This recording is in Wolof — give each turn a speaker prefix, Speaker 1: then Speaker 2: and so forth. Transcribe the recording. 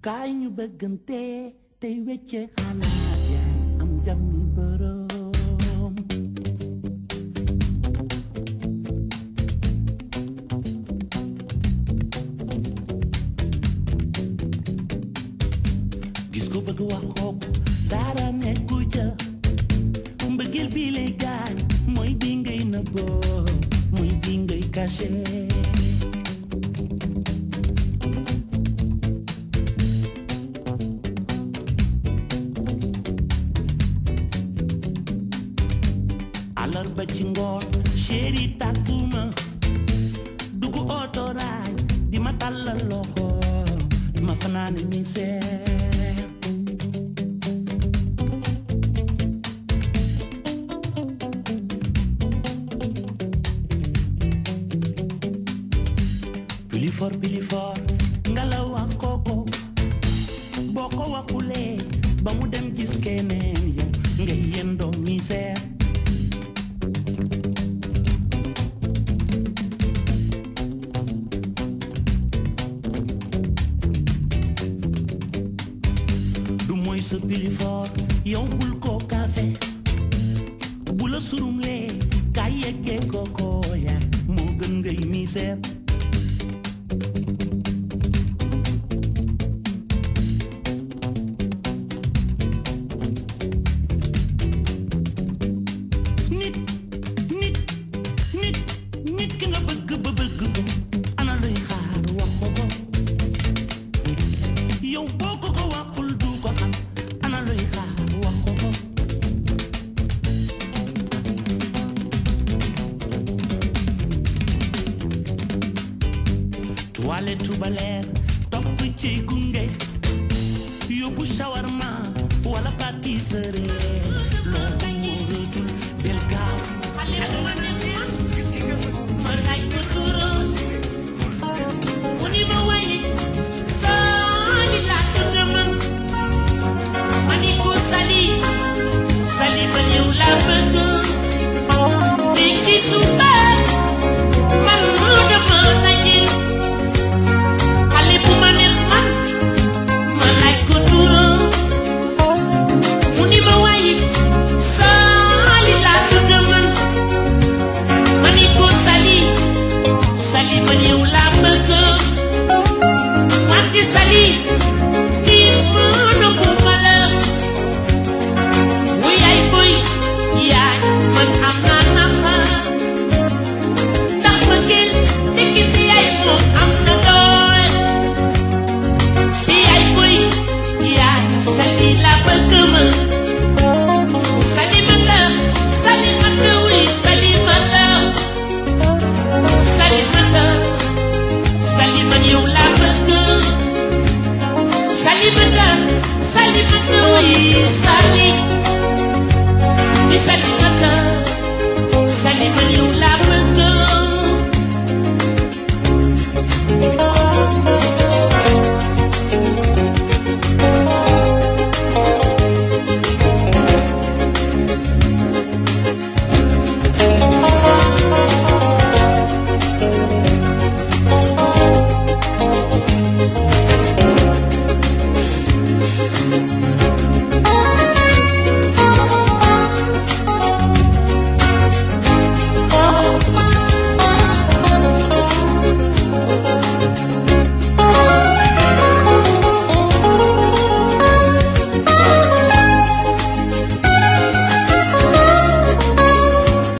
Speaker 1: kaay ñu bëggante tey wecce xalaat yaay am jàmmi boroom gis ko bëgg wax xoog dara nekku ca mbëggeel bi lay gaañ mooy bi ngay nëbboo mooy bi ngay caché alarba ci ngoon chéri tàgguma dugg otoraay di ma tàllal loxo di ma fanaane misère pili fort pili fort nga la wax kooko boo ko waxulee ba mu dem gis keneen yow ngay yendoo misère du mooy sa pili fort yow bul ko kafe bu la surumlee ka yeggee kooko ya moo gën ngay misère nit nit nit nit ki nga bëgg ba bëgg ko ana luy xaar wax ko ko yow boo ko ko waxul du ko xam ana luy xaar wax ko ko toilette baleer topp ci gunge yóbbu shawarma wala pâtisserie loolu